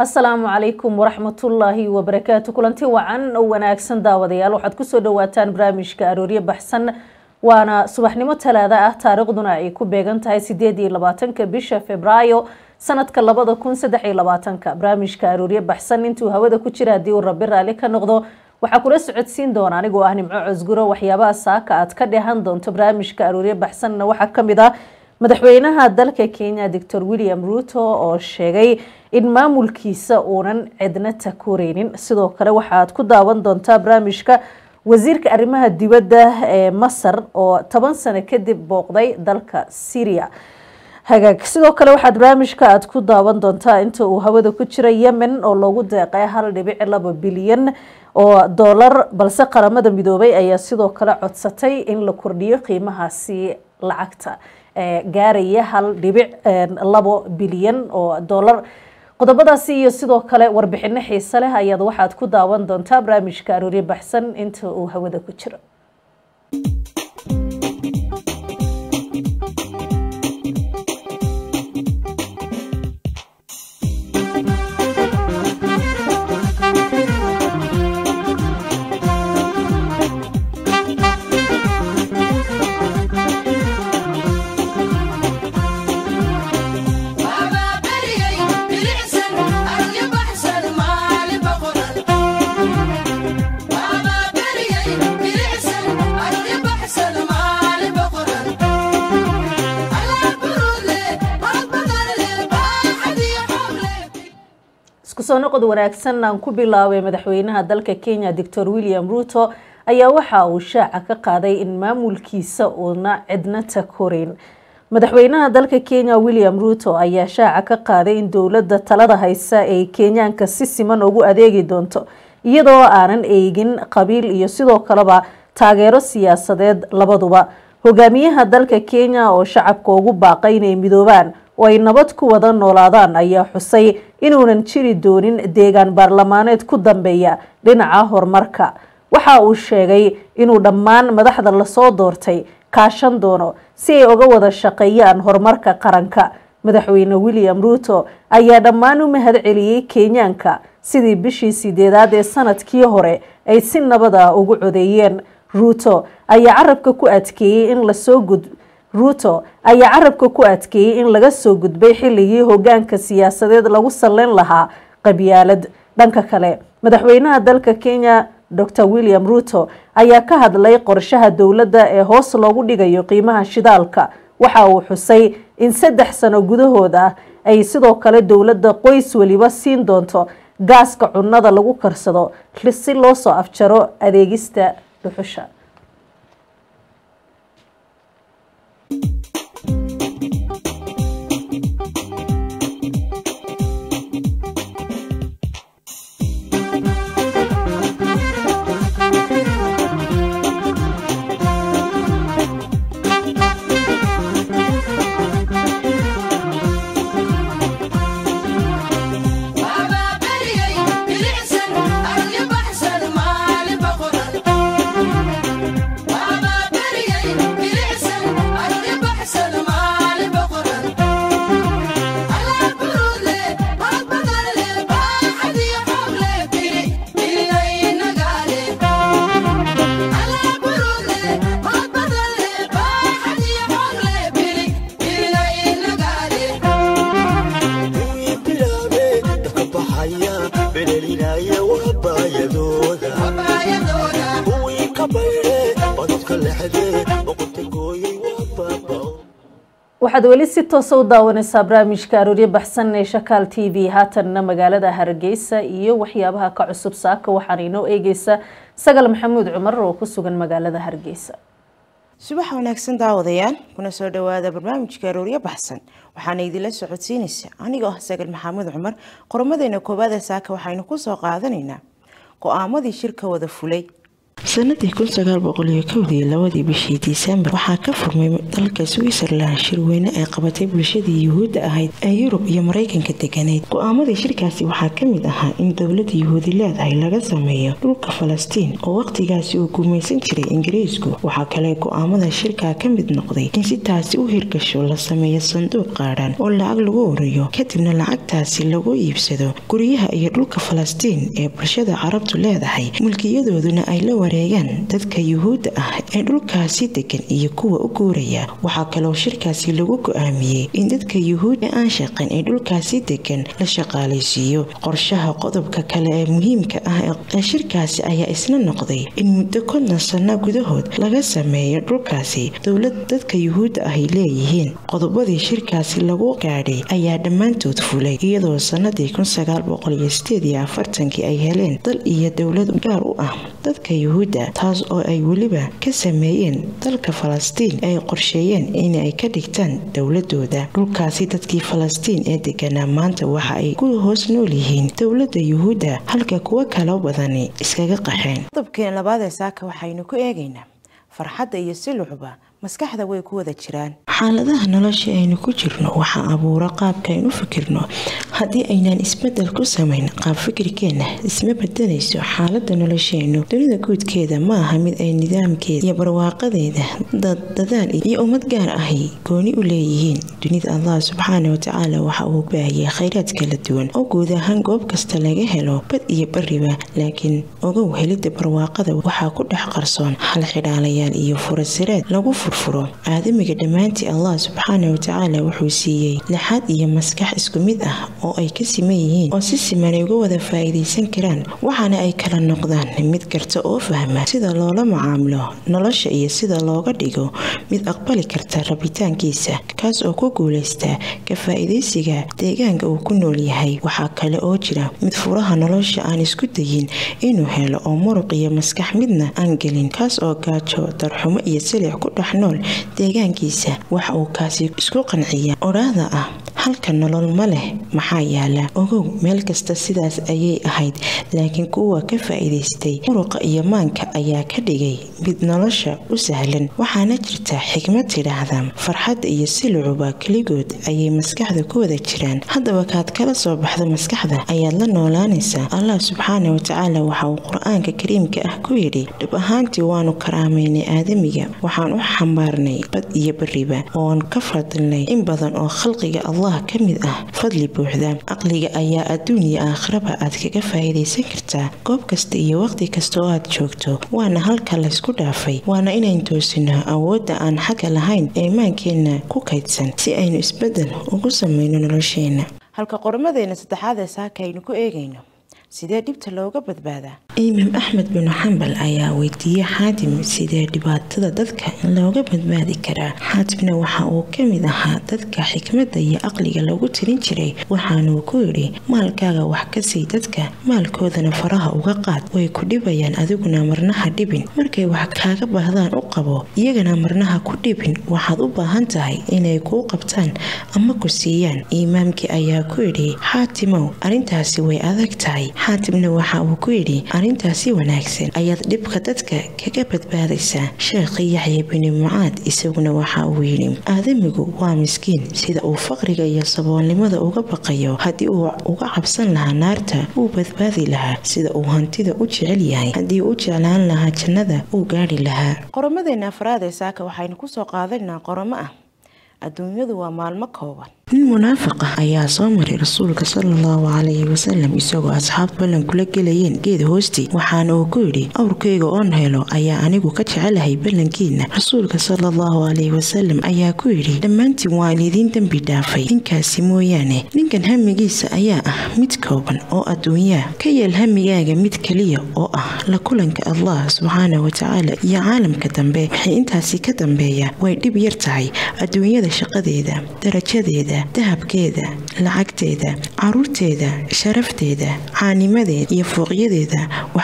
asalaamu calaykum waraxmatullaahi wabarakaatu kulanti wacan oo wanaagsan daawadayaal waxaad kusoo dhawaataan barnaamijka arooryo baxsan waana subaxnimo talaada ah taariikhduna ay ku beegan tahay sideed iyo labaatanka bisha februaayo sanadka labada kun saddex iyo labaatanka barnaamijka arooryo baxsan intuu hawada ku jira haddii uu rabi raalli ka noqdo waxaa kula socodsiin doona anigoo ah nimco cosguro waxyaabaha saaka aad ka dheehan doonto barnaamijka arooryo baxsanna waxaa kamid ah madaxweynaha dalka kenya doctor william ruto oo sheegay in maamulkiisa uunan cidna takoreynin sidoo kale waxaad ku daawan doontaa barnaamijka wasiirka arrimaha dibadda ee masar oo toban sano kadib booqday dalka syria hagaag sidoo kale waxaad barnaamijka aad ku daawan doontaa inta uu hawada ku jira yemen oo loogu deeqay hal dhibic laba bilyan oo doolar balse qaramada midoobay ayaa sidoo kale codsatay in la kordhiyo qiimahaasi lacagta gaaraya hal dhibic labo bilyan oo doolar qodobadaasi iyo sidoo kale warbixino xiise leh ayaad waxaad ku daawan doontaa barnaamijka arooryo baxsan inta uu hawada ku jiro isku soo noqod wanaagsan aan ku bilaabay madaxweynaha dalka kenya doctor william ruto ayaa waxa uu shaaca ka qaaday in maamulkiisa uuna cidna takoreyn madaxweynaha dalka kenya william ruto ayaa shaaca ka qaaday in dowladda talada haysa ay kenyaanka si siman ugu adeegi doonto iyadoo aanan eegin qabiil iyo sidoo kaleba taageero siyaasadeed labaduba hogaamiyaha dalka kenya oo shacabka ugu baaqay inay midoobaan oo ay nabad ku wada noolaadaan ayaa xusay inuunan jiri doonin deegaan baarlamaaneed ku dambeeya dhinaca horumarka waxa uu sheegay inuu dhammaan madaxda lasoo doortay kaashan doono si ay uga wada shaqeeyaan horumarka qaranka madaxweyne william ruto ayaa dhammaan u mahad celiyey kenyaanka sidii bishii sideedaad ee sanadkii hore ay si nabad ah ugu codeeyeen ruto ayaa carabka ku adkeeyey in lasoo gud ruto ayaa carabka ku adkeeyey in laga soo gudbay xilligii hogaanka siyaasadeed lagu salleyn lahaa qabyaalad dhanka kale madaxweynaha dalka kenya dor william ruto ayaa ka hadlay qorshaha dowladda ee hoos loogu dhigayo qiimaha shidaalka waxa uu xusay in saddex sano gudahood ah ay sidoo kale dowladda qoys weliba siin doonto gaaska cunnada lagu karsado si loo soo afjaro adeegista dhuxusha waxaad weli si toosa u daawaneysaa barnaamijka arooryo baxsan ee shakaal t v haatanna magaalada hargeysa iyo waxyaabaha ka cusub saaka waxaana inoo eegeysa sagal maxamuud cumar oo ku sugan magaalada hargeysa subax wanaagsan daawadayaal kuna soo dhawaada barnaamijka arooryo baxsan waxaana idinla socodsiinaysa anigoo ah sagal maxamuud cumar qormadeena koowaada saaka waxaynu kusoo qaadanaynaa go-aamadii shirka wada fulay sanadii kun sagaal boqol iyo kowdii labadii bishii disembar waxaa ka furmay dalka switzerland shirweyne ay qabatay bulshadii yuhuudda ahayd ee yurub iyo maraykanka deganeyd go-aamadii shirkaasi waxaa ka mid ahaa in dowladda yuhuudi leedahay laga sameeyo dhulka falastiin oo wakhtigaasi uu gumaysan jiray ingiriisku waxaa kale go-aamada shirkaa ka mid noqday in si taasi u hirgasho la sameeyo sanduuq qaadhan oo lacag lagu uriyo kadibna lacagtaasi lagu iibsado guryaha iyo dhulka falastiin ee bulshada carabtu leedahay mulkiyadooduna ay la wareegaan dadka yuhuudda ah ee dhulkaasi degan iyo kuwa u guuraya waxaa kaloo shirkaasi lagu go-aamiyey in dadka yuhuud ee aan shaqan ee dhulkaasi degan la shaqaalaysiiyo qorshaha qodobka kale ee muhiimka ah ee shirkaasi ayaa isna noqday in muddo konton sano gudahood laga sameeyo dhulkaasi dowlad dadka yuhuudda ahy leeyihiin qodobadii shirkaasi lagu gaadhay ayaa dhammaantood fulay iyadoo sanadii kun sagaal boqol iyo sideed iyo afartankii ay heleen dal iyo dowlad gaar u ah dadka yuhuudda taas oo ay weliba ka sameeyeen dalka falastiin ay qorsheeyeen inay ka dhigtaan dowladooda dhulkaasi dadkii falastiin ee deganaa maanta waxa ay ku hoos nool yihiin dowladda yuhuudda halka kuwo kalo badani iskaga qaxeen qodobkeen labaad ee saaka waxaynu ku eegaynaa farxadda iyo silucba maskaxda way ku wada jiraan xaaladaha nolosha aynu ku jirno waxaa abuura qaabka aynu u fikirno haddii aynaan isbedel ku samayn qaab fikirkeenna isma bedelayso xaalada nolosheennu dunida guudkeeda ma aha mid ay nidaamkeeda iyo barwaaqadeeda dadaal iyo ummad gaar ahi gooni u leeyihiin dunida allah subxaana watacaala waxa uu baahiyay khayraad kala duwan oo guud ahaan goob kasta laga helo bad iyo bariba laakiin ogow helidda barwaaqada waxaa ku dhex qarsoon hal xidhaalayaal iyo furasiraad lagu furfuro aadamiga dhammaantii allah subxaana watacaala wuxuu siiyey lixaad iyo maskax isku mid ah oo ay ka siman yihiin oo si siman ay uga wada faa'iidaysan karaan waxaana ay kala noqdaan mid karta oo fahma sida loola macaamilo nolosha iyo sida looga dhigo mid aqbali karta rabitaankiisa kaas oo ku guulaysta ka faa'iidaysiga deegaanka uu ku nool yahay waxaa kale oo jira mid furaha nolosha aan isku dayin inuu helo oo muruq iyo maskax midna aan gelin kaas oo gaajo darxumo iyo silic ku dhex nool deegaankiisa waxa uu kaasi isku qanciya odhaahda ah halka nolol ma leh maxaa yaala ogow meel kasta sidaas ayay ahayd laakiin kuwa ka faa'iidaystay muruqa iyo maanka ayaa ka dhigay mid nolosha u sahlan waxaana jirta xikmad tidhaahda farxadda iyo silucuba keligood ayay maskaxda ku wada jiraan haddaba kaad kala soo baxda maskaxda ayaad la noolaanaysaa allah subxaana watacaala waxa uu qur-aanka kariimka ah ku yidhi dhab ahaantii waanu karaamaynay aadamiga waxaan u xambaarnay bad iyo bariba oon ka fadilnay in badan oo khalqiga allah ka mid ah fadli buuxda caqliga ayaa adduun iyo aakhiraba aad kaga faa'iidaysan kartaa goob kasta iyo waqti kasta oo aad joogto waana halka laysku dhaafay waana inayn toosino awoodda aan xagga lahayn ee imaankeenna ku kaydsan si aynu isbeddel ugu samayno nolosheenna halka qormadeenna saddexaad ee saaka aynu ku eegayno sidee dhibta looga badbaadaa imaam axmed binu xambal ayaa weydiiyey xaatim sidee dhibaatada dadka looga badbaadi karaa xaatimna waxa uu ka mid ahaa dadka xikmadda iyo caqliga lagu tirin jiray waxaanuu ku yidhi maalkaaga wax ka sii dadka maalkoodana faraha uga qaad way ku dhibayaan adiguna marnaha dhibin markay wax kaaga baahdaan u qabo iyagana marnaha ku dhibin waxaad u baahan tahay inay kuu qabtaan ama ku siiyaan imaamkii ayaa ku yidhi xaatimow arrintaasi way adag tahay xaatimna waxa uu ku yidhi arrintaasi wanaagsan ayaad dhibka dadka kaga badbaadaysaa sheekhi yaxya bini mucaad isaguna waxa uu yidhi aadamigu waa miskiin sida uu faqriga iyo saboolnimada uga baqayo haddii uu uga cabsan lahaa naarta wuu badbaadi lahaa sida uu hantida u jecel yahay haddii u jeclaan lahaa jannada uu gaadhi lahaa qoromadeena afraad ee saaka waxaynu kusoo qaadanaynaa qoromo ah adduunyadu waa maalmo kooban nin munaafiq ah ayaa soo maray rasuulka salallahu calayhi wasalam isagoo asxaab ballan kula gelayeen geed hoostii waxaana uu ku yidhi awrkayga oon helo ayaa anigu ka jecelahay ballankiina rasuulka salallahu calayhi wasalam ayaa ku yidhi dhammaantiin waa lidiin dembi dhaafay ninkaasi mooyaane ninkan hamigiisa ayaa ah mid kooban oo adduunyaa ka yeel hamigaaga mid keliya oo ah la kulanka allah subxaana watacaala iyo caalamka dambe waxay intaasi ka dambeeya way dhib yar tahay adduunyada shaqadeeda darajadeeda dahabkeeda lacagteeda caruurteeda sharafteeda caanimadeeda iyo fooqyadeeda waxba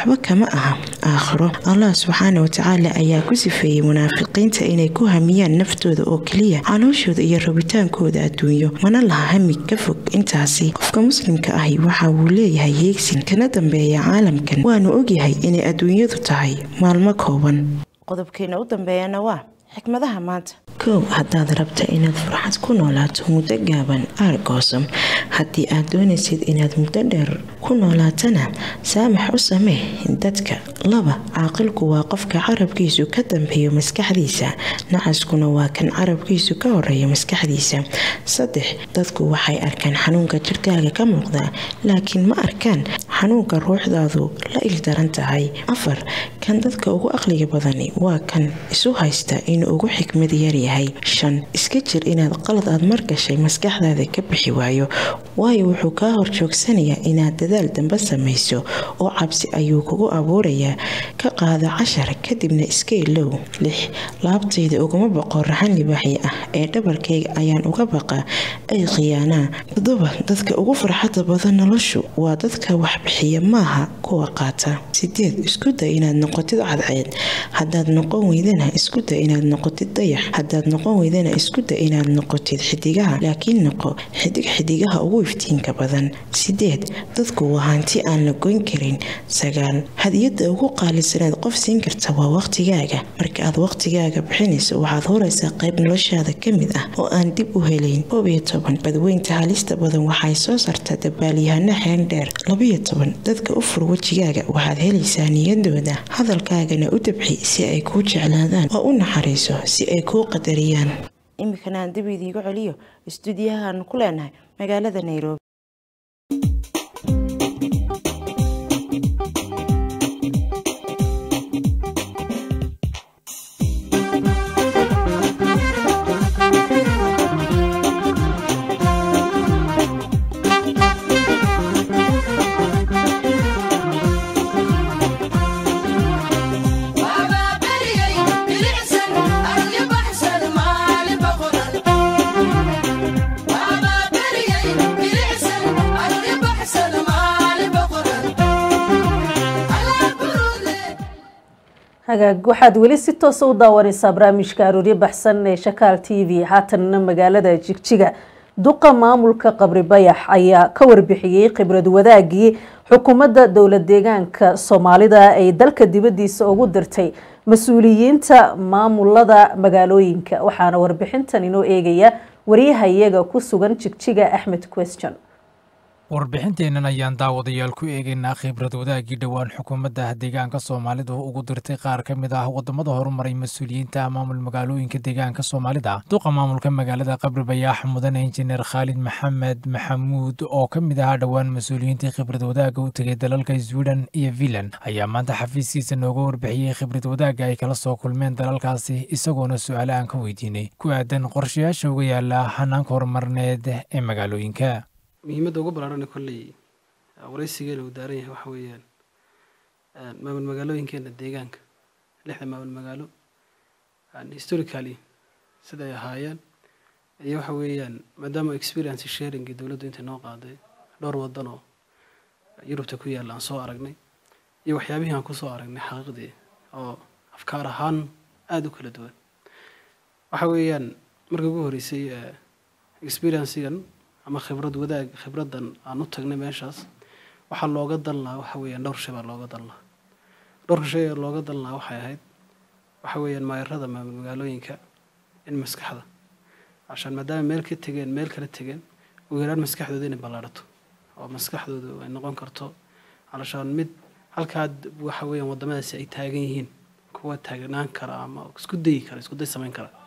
waxba kama aha aakhiro allah subxaana watacaala ayaa ku sifeeyey munaafiqiinta inay ku hamiyaan naftooda oo keliya calooshooda iyo rabitaankooda adduunyo mana laha hami ka fog intaasi qofka muslimka ahi waxa uu leeyahay heegsin kana dambeeya caalamkan waanu ogyahay inay adduunyadu tahay maalmo kooban qodobkeena u dambeeyana waa xikmadaha maanta kow haddaad rabta inaad farxad ku noolaato muddo gaaban aargoosam haddii aad doonaysid inaad muddo dheer ku noolaatana saamax u samee dadka laba caaqilku waa qofka carabkiisu ka dambeeyo maskaxdiisa nacaskuna waa kan carabkiisu ka horeeya maskaxdiisa saddex dadku waxay arkaan xanuunka jirkaaga ka muuqda laakiin ma arkaan xanuunka ruuxdaadu la ildaran tahay afar kan dadka ugu aqliga badani waa kan isu haysta inuu ugu xikmad yaryahay shan iska jir inaad qalad aad margashay maskaxdaada ka bixi waayo waayo wuxuu kaa horjoogsanayaa inaad dadaal dambe samayso oo cabsi ayuu kugu abuurayaa ka qaado cashar kadibna iska ilow lix laabtayda uguma baqo raxan libaaxi ah ee dhabarkayga ayaan uga baqaa ay khiyaanaa toddoba dadka ugu farxadda badan noloshu waa dadka waxbixiya maaha kuwa qaata sideed isku day inaad noqotid cadceed haddaad noqon weydana isku day inaad noqotid dayax haddaad noqon weydana isku day inaad noqotid xidigaha laakiin noqo xidig xidigaha ugu iftiinka badan sideed dadku waa hanti aan la goyn karin sagaal hadiyadda ugu qaalisanaad qof siin karta waa waqtigaaga marka aad waqtigaaga bixinayso waxaad horaysaa qayb noloshaada ka mid ah oo aan dib u helayn koob iyo toban badweynta halista badan waxay soo saartaa dabaalyahano xeen dheer labiyo toban dadka u fur wejigaaga waxaad helaysaa niyadooda hadalkaagana u dabxi si ay kuu jeclaadaan oo u naxariiso si ay kuu qadariyaan iminkana aan dib idiigu celiyo istuudiyahaanu ku leenahay magaalada nairobi hagaag waxaad weli si toosa u daawanaysaa barnaamijka arooryo baxsan ee shakaal t v haatanna magaalada jigjiga duqa maamulka qabri bayax ayaa ka warbixiyey khibrad wadaagii xukuumadda dowlad deegaanka soomaalida ay dalka dibadiisa ugu dirtay mas-uuliyiinta maamulada magaalooyinka waxaana warbixintan inoo eegaya wariyaha iyaga ku sugan jigjiga axmed question warbixinteennan ayaan daawadayaal ku eegaynaa khibrad wadaagii dhowaan xukuumadda deegaanka soomaalida oo ugu dirtay qaar ka mid ah waddamada horumaray mas-uuliyiinta maamul magaalooyinka deegaanka soomaalida duqa maamulka magaalada qabri bayaax mudane injineer khaalid maxamed maxamuud oo ka mid ahaa dhowaan mas-uuliyiintii khibrad wadaagga u tegay dalalka sweden iyo finland ayaa maanta xafiiskiisa nooga warbixiyey khibrad wadaagga ay kala soo kulmeen dalalkaasi isagoona su-aale aan ka weydiinay ku aadan qorshayaasha uga yaala hanaanka horumarneed ee magaalooyinka muhiimadda ugu balaarana kolley waraysigeena uu daaran yahay waxa weeyaan maamul magaalooyinkeena deegaanka lixda maamul magaalo historically sida ay ahaayeen iyo waxa weeyaan maadaama experience sharingi dowladdu intay noo qaaday dhowr waddan oo yurubta ku yaalla aan soo aragnay iyo waxyaabihii aan kusoo aragnay xaqiiqdii oo afkaar ahaan aada u kala duwan waxa weeyaan markii ugu horreysay experiencigan ama khibrad wadaag khibraddan aan u tagnay meeshaas waxaa looga dan lahaa waxa weeyaan dhowr shay baa looga dan lahaa dhowrka shay ee looga dan lahaa waxay ahayd waxa weeyaan maayarada magaalooyinka in maskaxda cashaan maadaama meel ka tegeen meel kala tegeen ugu yaraan maskaxdooda inay ballaadhato oo maskaxdoodu ay noqon karto calashaan mid halkaa waxa weeyaan waddamadaasi ay taagan yihiin kuwa taagnaan kara ama isku dayi kara isku day samayn kara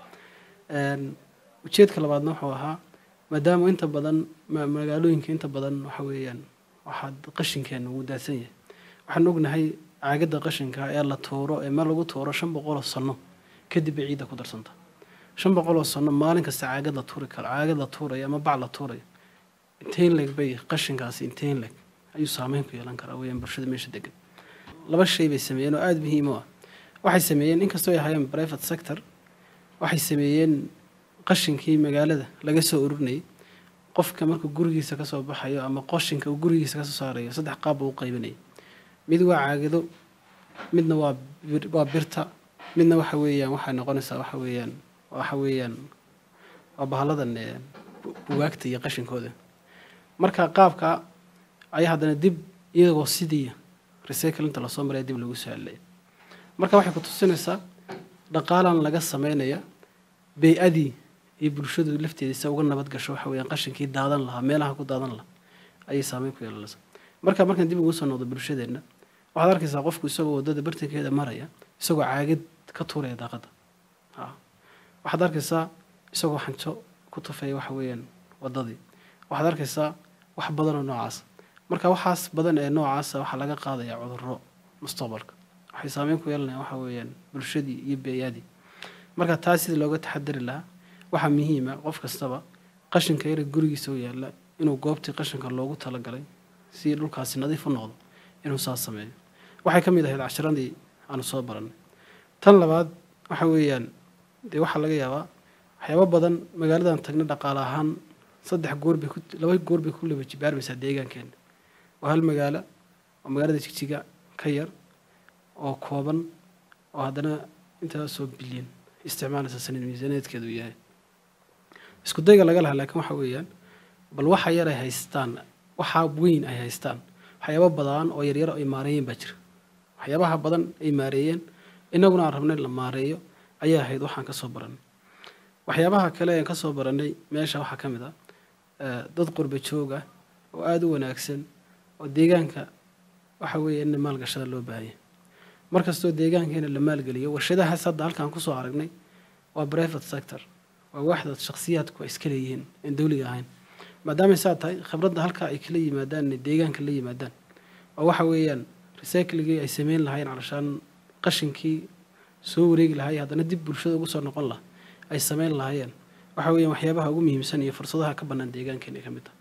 ujeedka labaadna wuxuu ahaa maadaama inta badan magaalooyinka inta badan waxa weeyaan waxaa qashinkeena wuu daadsan yahay waxaan ognahay caagadda qashinka ee la tuuro ee meel lagu tuuro shan boqoloo sano kadib bay ciidda ku darsanta shan boqoloo sano maalin kasta caagad la tuuri karo caagad la tuurayo ama bac la tuurayo inteen leg bay qashinkaasi inteen leg ayuu saameyn ku yeelan karaa weeyaan bulshada meesha degan laba shay bay sameeyeen oo aada muhiim u ah waxay sameeyeen inkastoo ay ahaayeen private sector waxay sameeyeen qashinkii magaalada laga soo ururinayay qofka markuu gurigiisa kasoo baxayo ama qashinka uu gurigiisa kasoo saarayo saddex qaab buu u qaybinayay mid waa caagado midna waa waa birta midna waxa weeyaan waxay noqonaysaa waxa weeyaan waxa weeyaan waa bahaladan bugaagta iyo qashinkooda marka qaabka ayaa haddana dib iyagoo sidii recyclinta lasoo maraya dib lagu soo celilaya marka waxay ku tusinaysaa dhaqaalan laga sameynaya bey-adii iyo bulshadu lafteeda se uga nabad gasho waxa weeyaan qashinkii daadan lahaa meelaha ku daadan lahaa ayay saameyn ku yeelanaysa marka markaan dib ugu soo noqdo bulshadeenna waxaad arkaysaa qofku isagoo waddada bartankeeda maraya isagoo caagad ka tuuraya daaqadda waxaad arkaysaa isagoo xanjo ku tufaya waxa weeyaan waddadii waxaad arkaysaa wax badan oo noocaas marka waxaas badan ee noocaasa waxaa laga qaadaya cudurro mustaqbalka waxay saameyn ku yeelanayaan waxa weeyaan bulshadii iyo beeyadii marka taas sidii looga taxadari lahaa waxaa muhiima qof kastaba qashinka yara gurigiisa u yaalla inuu goobtii qashinka loogu talagalay si dhulkaasi nadiif u noqdo inuu saas sameeyo waxay ka mid ahayd cashiradii aanu soo barannay tan labaad waxa weeyaan dee waxaa laga yaabaa waxyaabo badan magaaladan tagna dhaqaale ahaan saddex goor bay ku laba goor bay ku laba jibaarmaysaa deegaankeena waa hal magaalo oo magaalada jigjiga ka yar oo kooban oo haddana intaasoo bilyan isticmaalaysa sanad miisaaneedkeedu yahay isku dayga laga lahaa laakiin waxa weeyaan bal waxa yar ay haystaan waxa weyn ay haystaan waxyaabo badan oo yaryar ay maareeyeen baa jira waxyaabaha badan ay maareeyeen innaguna aan rabnay la maareeyo ayaa ahayd waxaan ka soo barannay waxyaabaha kale aan ka soo barannay meesha waxaa ka mid ah dad qurba joog ah oo aada u wanaagsan oo deegaanka waxa weeye in maalgashada loo baahanya mar kastoo deegaankeena la maalgeliyo warshadahaas hadda halkaan kusoo aragnay waa private sector waa waaxda shakhsiyaadku ay iska leeyihiin aan dowliga ahayn maadaamay saa tahay khibradda halkaa ay kala yimaadaan inay deegaanka la yimaadaan oo waxa weeyaan recycligii ay sameyn lahayn calashaan qashinkii soo wareegi lahay haddana dib bulshada ugu soo noqon laha ay sameyn lahaayeen waxa weeyaan waxyaabaha ugu muhiimsan iyo fursadaha ka bannaan deegaankeena ay ka mid tahay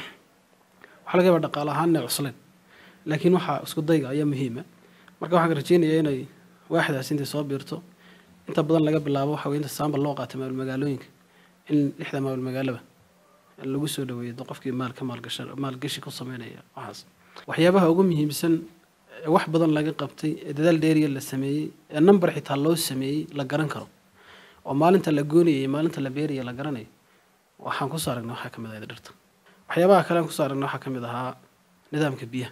waxaa laga yaabaa dhaqaale ahaan inay cusleen laakiin waxaa isku dayga ayaa muhiima marka waxaan rajeynayaa inay waaxdaas intay soo biirto inta badan laga bilaabo waxa weye inta saambal loo qaatay maamul magaalooyinka in lixda maamul magaalaba lagu soo dhaweeyo qofkii maal ka maalgasha maalgashi ku sameynaya waxaas waxyaabaha ugu muhiimsan ee wax badan laga qabtay ee dadaal dheeriya la sameeyey ee number xitaa loo sameeyey la garan karo oo maalinta la goonaya iyo maalinta la beeraya la garanayo waxaan kusoo aragnay waxaa ka mid ahayd dhirta waxyaabaha kale aan kusoo aragnay waxaa ka mid ahaa nidaamka biyaha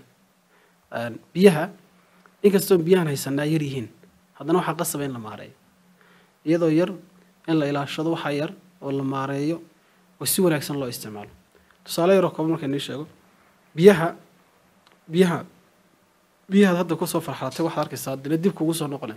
biyaha inkastoo biyahan haysanaa yar yihiin haddana waxaa qasaba in la maareeyo iyadoo yar in la ilaashado waxaa yar oo la maareeyo oo si wanaagsan loo isticmaalo tusaale yaroo kooban marka inii sheego biyaha biyaha biyahaad hadda kusoo farxalatay waxaad arkaysaa dina dib kugu soo noqonaya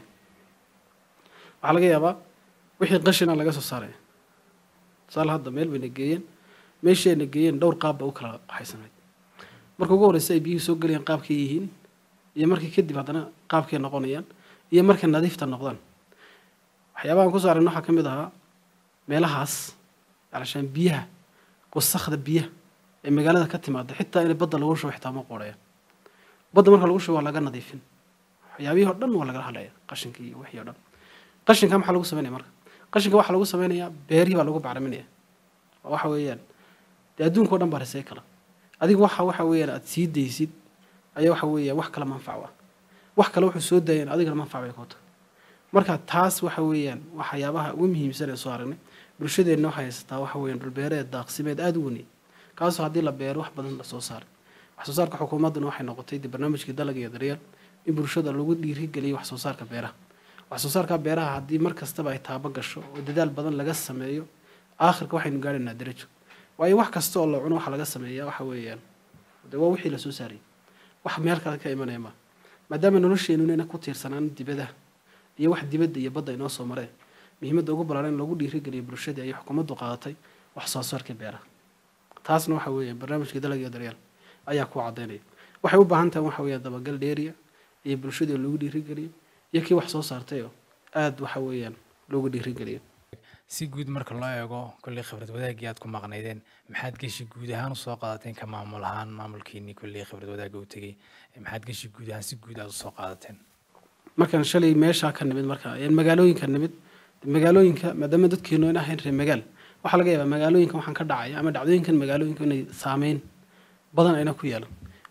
waxaa laga yaabaa wixii qashina laga soo saaraya tusaale hadda meel bayna geeyeen meeshii ayna geeyeen dhowr qaab ba u kala qaxaysanayd marka ugu horreysa ay biyuhu soo gelayaan qaabkay yihiin iyo markii kadib haddana qaabkay noqonayaan iyo markay nadiifta noqdaan waxyaabahan kusoo aragna waxaa ka mid ahaa meelahaas alashaan biyaha wasakda biyaha ee magaalada ka timaada xitaa inay badda lagu shubo xitaa ma qoorayaan badda marka lagu shubo waa laga nadiifin waxyaabihii oo dhan waa lagala hadlaya qashinkii iyo wixii o dhan qashinka maxaa lagu sameynaya marka qashinka waxaa lagu sameynayaa beerihii baa lagu bacriminaya oo waxa weeyaan dee adduunka o dhan baa risay kala adiga waxa waxa weeyaan aada sii daysid ayaa waxa weeyaan wax kale manfac ah wax kale wuxuu soo daayeen adigana manfac bay kuu tahay marka taas waxa weeyaan waxyaabaha ugu muhiimsan ee soo aragnay bulshadeenna waxay haysataa waxa weeyaan dhulbeereed daaqsimeed aada u weynay kaasoo haddii la beero wax badan la soo saaray wax soo saarka xukuumadduna waxay noqotay dib barnaamijkii dalag iyo daryeel in bulshada lagu dhiirigeliyo wax soo saarka beeraha wax soo saarka beeraha haddii mar kastaba ay taabo gasho oo dadaal badan laga sameeyo aakhirka waxaynu gaadhaynaa darajo waayo wax kasta oo la cuno waxa laga sameeyaa waxa weeyaan de waa wixii lasoo saarayay wax meel kale ka imanaya maa maadaama nolosheenuna ina ku tiirsanaan dibadaha iyo wax dibadda iyo badda inoo soo mareen muhiimadda ugu ballaaran in lagu dhiirigeliyo bulshada ayay xukuumaddu qaadatay wax soo saarka beeraha taasna waxa weeye barnaamijka dalag iyo daryeel ayaa ku caddaynaya waxay u baahan tahay waxa weeye dabagal dheeriya iyo bulshadii lagu dhiirigeliyo iyo kii wax soo saartayoo aada waxa weeyaan loogu dhiirigeliyo si guud marka loo eego kolley khibrad wadaagii aad ku maqnaydeen maxaad geshi guud ahaan usoo qaadateen ka maamul ahaan maamulkiinii kolley khibrad wadaagga u tegey maxaad geshi guud ahaan si guud aad usoo qaadateen markaan shalay meeshaa ka nimid marka magaalooyinka nimid magaalooyinka maadaama dadkeenu in ahayn reer magaal waxaa laga yaabaa magaalooyinkan waxaan ka dhacaya ama dhacdooyinkan magaalooyinka inay saameyn badan ayna ku yeelan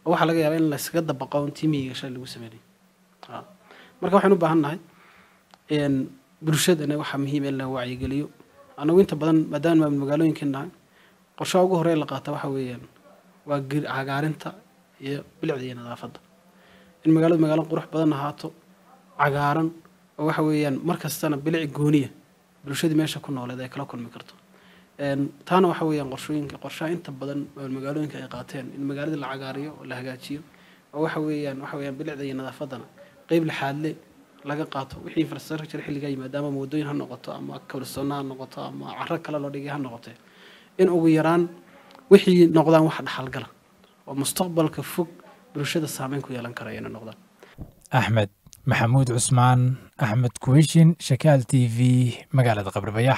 oo waxaa laga yaabaa in layskaga dabaqo un tiimiyiga shalay lagu sameynay marka waxaynu u baahan nahay bulshadana waxaa muhiim in la wacyigeliyo anagu inta badan maadaama maamul magaalooyinkan nahay qorshaha ugu horey la qaata waxa weeyaan waa cagaarinta iyo bilicda iyo nadaafadda in magaaladu magaalo qurux badan ahaato cagaaran oo waxa weeyaan mar kastana bilic gooniya bulshadii meesha ku nooleed ay kala kulmi karto taana waxa weeyaan qorshooyinka qorshaha inta badan magaalooyinka ay qaateen in magaaladii la cagaariyo oo la hagaajiyo oo waxa weeyaan waxa weeyaan bilicda iyo nadaafaddana qeyb lixaadle laga qaato wixii infrastructure xilligaa yimaada ama waddooyin ha noqoto ama kawlisoonna ha noqoto ama caro kale loo dhigay ha noqotee in ugu yaraan wixii noqdaan wax dhaxalgala oo mustaqbalka fog bulshada saameyn ku yeelan karaya inay noqdaan axmed maxamuud cusmaan axmed kuwishin shakaal t v magaalada qabribayax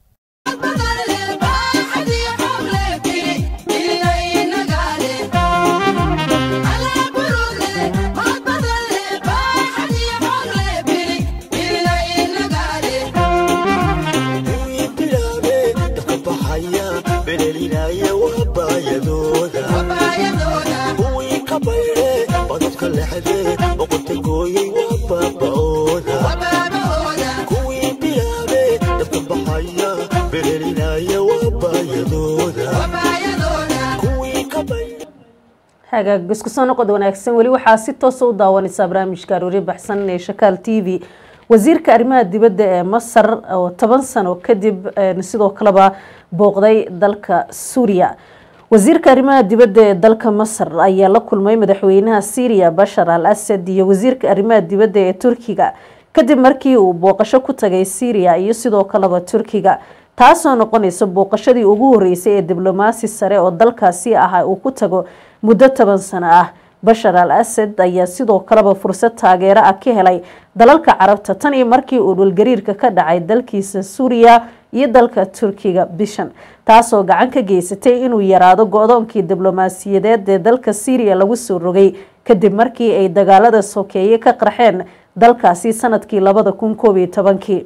hagaag isku soo noqod wanaagsan weli waxaa si toosa u daawanaysaa barnaamijka aroori baxsan ee shakaal t v wasiirka arrimaha dibadda ee masar oo toban sano kadib sidoo kaleba booqday dalka suuriya wasiirka arrimaha dibadda ee dalka masar ayaa la kulmay madaxweynaha syriya bashar al asad iyo wasiirka arrimaha dibadda ee turkiga kadib markii uu booqasho ku tagay syriya iyo sidoo kaleba turkiga taasoo noqonaysa booqashadii ugu horeysay ee diblomaasi sare oo dalkaasi ah uu ku tago muddo toban sano ah bashar al asad ayaa sidoo kaleba fursad taageero ah ka helay dalalka carabta tan iyo markii uu dhulgariirka ka dhacay dalkiisa suuriya iyo dalka turkiga bishan taasoo gacan ka geysatay inuu yaraado go-doonkii diblomaasiyadeed ee dalka syriya lagu soo rogay kadib markii ay dagaalada sokeeye ka qarxeen dalkaasi sanadkii labada kun koob iyo tobankii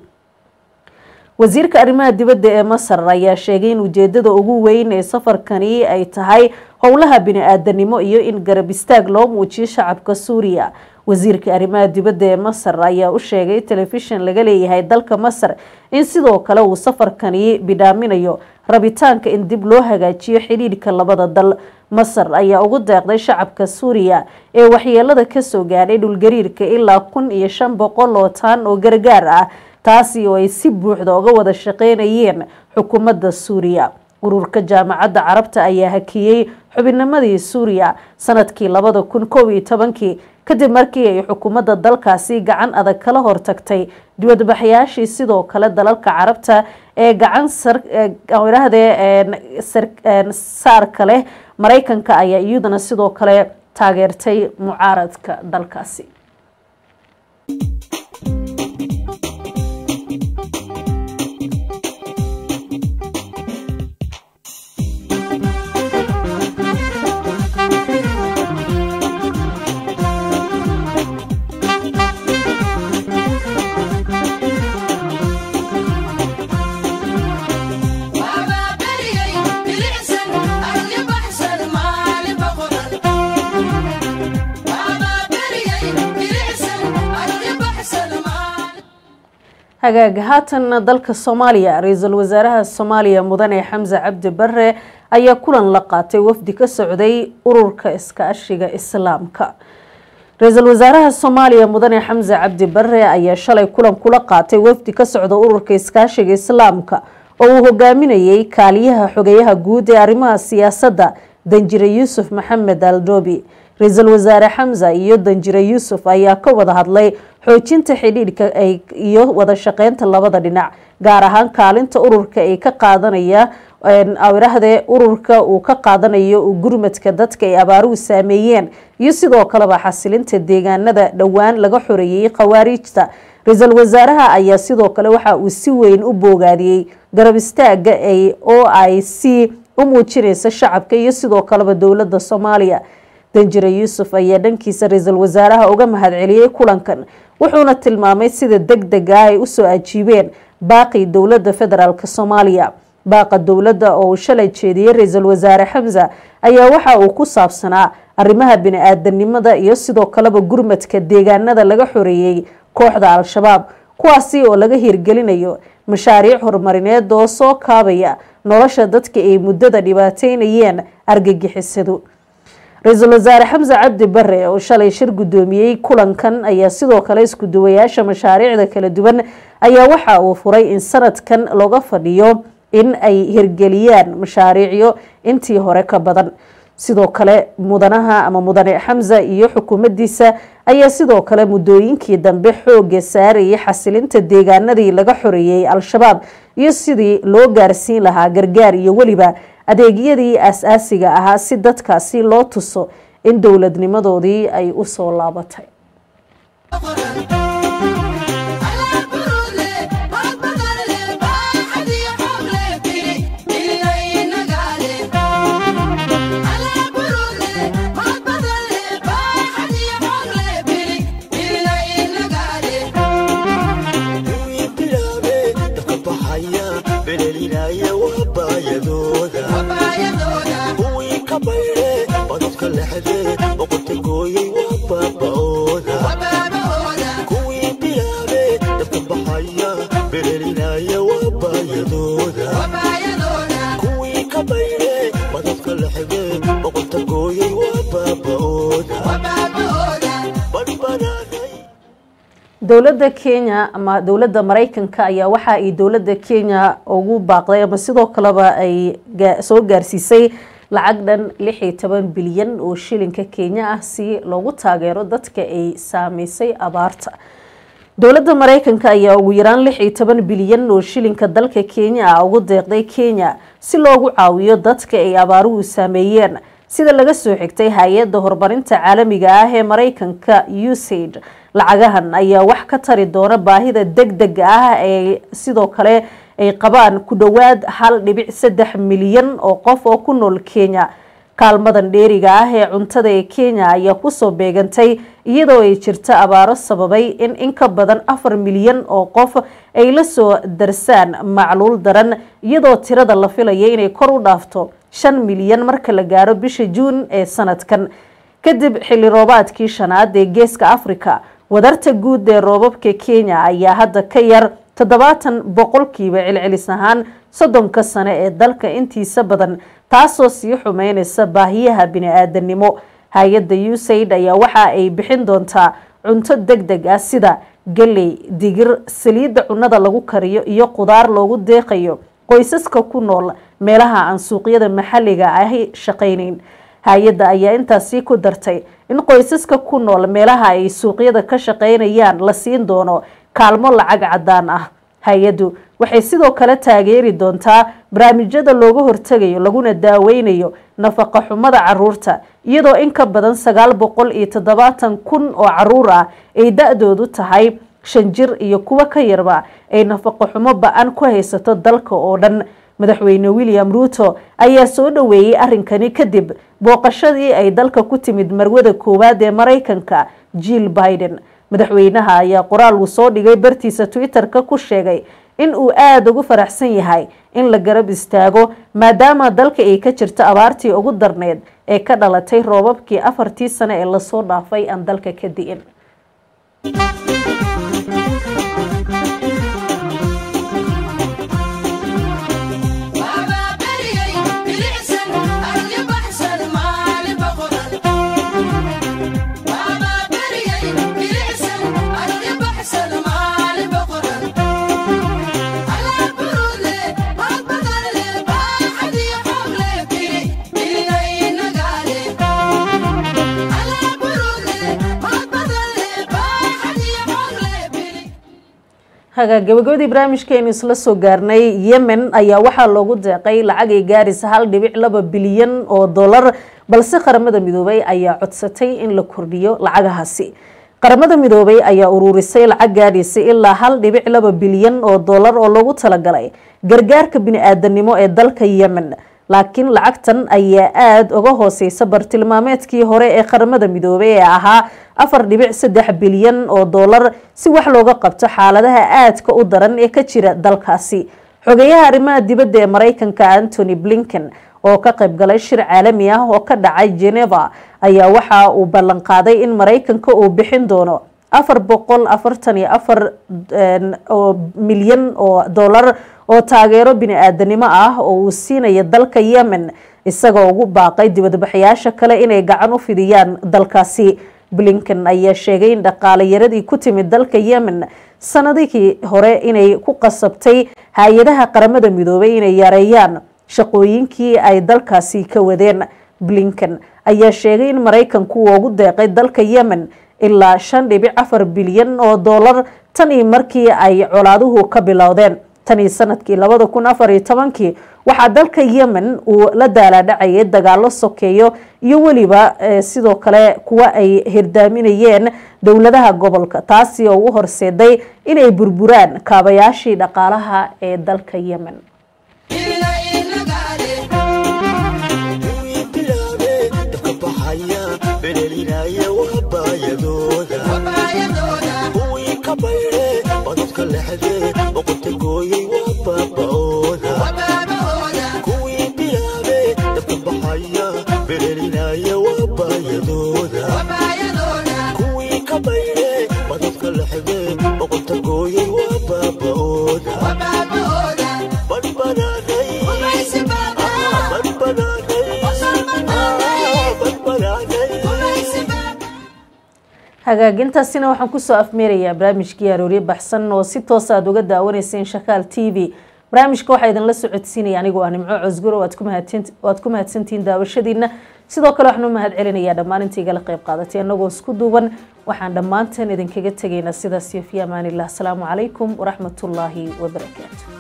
wasiirka arrimaha dibadda ee masar ayaa sheegay in ujeedada ugu weyn ee safarkani ay tahay howlaha bini-aadanimo iyo in garab istaag loo muujiyo shacabka suuriya wasiirka arrimaha dibadda ee masar ayaa u sheegay telefishin laga leeyahay dalka masar in sidoo kale uu safarkani bidhaaminayo rabitaanka in dib loo hagaajiyo xidhiidhka labada dal masar ayaa ugu deeqday shacabka suuriya ee waxyeelada kasoo gaadhay dhulgariirka ilaa kun iyo shan boqol oo taan oo gargaar ah taasi oo ay si buuxda uga wada shaqeynayeen xukuumadda suuriya ururka jaamacadda carabta ayaa hakiyey xubinimadii suuriya sanadkii labada kun koob iyo tobankii kadib markii ay xukuumadda dalkaasi gacan adag kala hortagtay dibadbaxyaashii sidoo kale dalalka carabta ee gacan idhaahdee saarka leh maraykanka ayaa iyaduna sidoo kale taageertay mucaaradka dalkaasi hagaag haatan dalka soomaaliya ra-iisul wasaaraha soomaaliya mudane xamse cabdi bare ayaa kulan la qaatay wafdi ka socday ururka iskaashiga islaamka ra-iisul wasaaraha soomaaliya mudane xamse cabdi bare ayaa shalay kulan kula qaatay wafdi ka socda ururka iskaashiga islaamka oo uu hogaaminayay kaaliyaha xogeyaha guud ee arrimaha siyaasadda danjire yuusuf maxamed aldoobi ra-iisul wasaare xamse iyo danjire yuusuf ayaa ka wada hadlay xoojinta xidhiidhka iyo wada shaqeynta labada dhinac gaar ahaan kaalinta ururka ay ka qaadanaya awirahdee ururka uu ka qaadanayo gurmadka dadka ay abaaruhu saameeyeen iyo sidoo kaleba xasilinta deegaanada dhowaan laga xoreeyey khawaariijta ra-iisul wasaaraha ayaa sidoo kale waxa uu si weyn u boogaadiyey garab istaaga ay o i c u muujinaysa shacabka iyo sidoo kaleba dowladda soomaaliya danjire yuusuf ayaa dhankiisa ra-iisul wasaaraha uga mahadceliyey kulankan wuxuuna tilmaamay sida deg deg ah ay usoo ajiibeen baaqii dowladda federaalk soomaaliya baaqa dowladda oo uu shalay jeediyey ra-iisul wasaare xamse ayaa waxa uu ku saabsanaa arrimaha bini-aadanimada iyo sidoo kaleba gurmadka deegaanada laga xoreeyey kooxda al-shabaab kuwaasi oo laga hirgelinayo mashaariic horumarineed oo soo kaabaya nolosha dadka ay muddada dhibaateynayeen argagixisadu ra-iisul wasaare xamse cabdi bare oo shalay shir guddoomiyey kulankan ayaa sidoo kale isku duwayaasha mashaariicda kala duwan ayaa waxa uu furay in sanadkan looga fadhiyo in ay hirgeliyaan mashaariicyo intii hore ka badan sidoo kale mudanaha ama mudane xamse iyo xukuumaddiisa ayaa sidoo kale muddooyinkii dambe xooga saarayay xasilinta deegaanadii laga xoreeyey al-shabaab iyo sidii loo gaarsiin lahaa gargaar iyo weliba adeegyadii aas-aasiga ahaa si dadkaasi loo tuso in dowladnimadoodii ay u soo laabatay dowladda kenya ama dowladda mareykanka ayaa waxa ay dowladda kenya ugu baaqday ama sidoo kaleba ay soo gaarsiisay lacag dhan lix iyo toban bilyan oo shilinka kenya ah si loogu taageero dadka ay saameysay abaarta dowladda mareykanka ayaa ugu yaraan lix iyo toban bilyan oo shilinka dalka kenya ah ugu deeqday kenya si loogu caawiyo dadka ay abaaruhu saameeyeen sida laga soo xigtay hay-adda horumarinta caalamiga ah ee mareykanka usaid lacagahan ayaa wax ka tari doona baahida deg dega ah ee sidoo kale ay qabaan ku dhowaad hal dhibic saddex milyan oo qof oo ku nool kenya kaalmadan dheeriga ah ee cuntada ee kenya ayaa kusoo beegantay iyadoo ay jirto abaaro sababay in in ka badan afar milyan oo qof ay la soo darsaan macluul daran iyadoo tirada la filaya inay kor u dhaafto shan milyan marka la gaaro bisha juun ee sanadkan kadib xilli roobaadkii shanaad ee geeska africa wadarta guud ee roobabka kenya ayaa hadda ka yar toddobaatan boqolkiiba celcelis ahaan soddonka sane ee dalka intiisa badan taasoo sii xumeyneysa baahiyaha bini-aadanimo hay-adda usaid ayaa waxa ay bixin doontaa cunto deg deg ah sida galey digir saliidda cunnada lagu kariyo iyo qudaar loogu deeqayo qoysaska ku nool meelaha aan suuqyada maxalliga ahi shaqayneyn hay-adda ayaa intaasi ku dartay in qoysaska ku nool meelaha ay suuqyada ka shaqaynayaan la siin doono kaalmo lacag cadaan ah hay-addu waxay sidoo kale taageeri doontaa barnaamijyada looga hortegayo laguna daaweynayo nafaqa xumada caruurta iyadoo in ka badan sagaal boqol iyo toddobaatan kun oo caruur ah ay da-doodu tahay shan jir iyo kuwo ka yarba ay nafaqa xumo ba-an ku haysato dalka oo dhan madaxweyne william ruuto ayaa soo dhoweeyey arrinkani kadib booqashadii ay dalka ku timid marwada koowaad ee mareykanka jill biden madaxweynaha ayaa qoraal uu soo dhigay bartiisa twitter-ka ku sheegay in uu aada ugu faraxsan yahay in la garab istaago maadaama dalka ay ka jirto abaartii ugu darneyd ee ka dhalatay roobabkii afartii sane ee lasoo dhaafay aan dalka ka di'in haga gabagabadii barnaamijkeenu isla soo gaarnay yemen ayaa waxaa loogu deeqay lacagay gaarisa hal dhibic laba bilyan oo dollar balse qaramada midoobay ayaa codsatay in la kordhiyo lacagahaasi qaramada midoobay ayaa uruurisay lacag gaadhaysay ilaa hal dhibic laba bilyan oo dollar oo loogu talagalay gargaarka bini-aadanimo ee dalka yemen laakiin lacagtan ayaa aada uga hooseysa bartilmaameedkii hore ee qaramada midoobay ee ahaa afar dhibic saddex bilyan oo dollar si wax looga qabto xaaladaha aadka u daran ee ka jira dalkaasi xogeyaha arrimaha dibadda ee mareykanka antony blinken oo ka qayb galay shir caalami ah oo ka dhacay geneva ayaa waxa uu ballan qaaday in maraykanka uu bixin doono afar boqol afartan iyo afar milyan oo dollar oo taageero bini-aadanimo ah oo uu siinayo dalka yemen isagoo ugu baaqay dibadbaxayaasha kale inay gacan u fidiyaan dalkaasi blinken ayaa sheegay in dhaqaalayaradii ku timid dalka yemen sanadihii hore inay ku qasabtay hay-adaha qaramada midoobay inay yareeyaan shaqooyinkii ay dalkaasi ka wadeen blinken ayaa sheegay in maraykanku uu ugu deeqay dalka yemen ilaa shan dhibic afar bilyan oo dollar tan iyo markii ay colaaduhu ka bilowdeen tan iyo sanadkii labada kun afar iyo tobankii waxaa dalka yemen uu la daalaadhacayay dagaalo sokeeyo iyo weliba sidoo kale kuwa ay hirdaaminayeen dowladaha gobolka taasi oo u horseeday inay burburaan kaabayaashii dhaqaalaha ee dalka yemen hagaagintaasina waxaan kusoo afmeerayaa barnaamijkii aroorye baxsan oo si toos aad uga daawanayseen shakaal t v barnaamijka waxaa idinla socodsiinaya anigoo ah nimco cosguro waad ku mahadsantihiin daawashadiina sidoo kale waxaan u mahad celinayaa dhammaan inta igala qayb qaadatay annagoo isku duuban waxaan dhammaanteen idinkaga tegaynaa sidaas iyo fi amaanillah asalaamu calaykum waraxmatullaahi wabarakaatu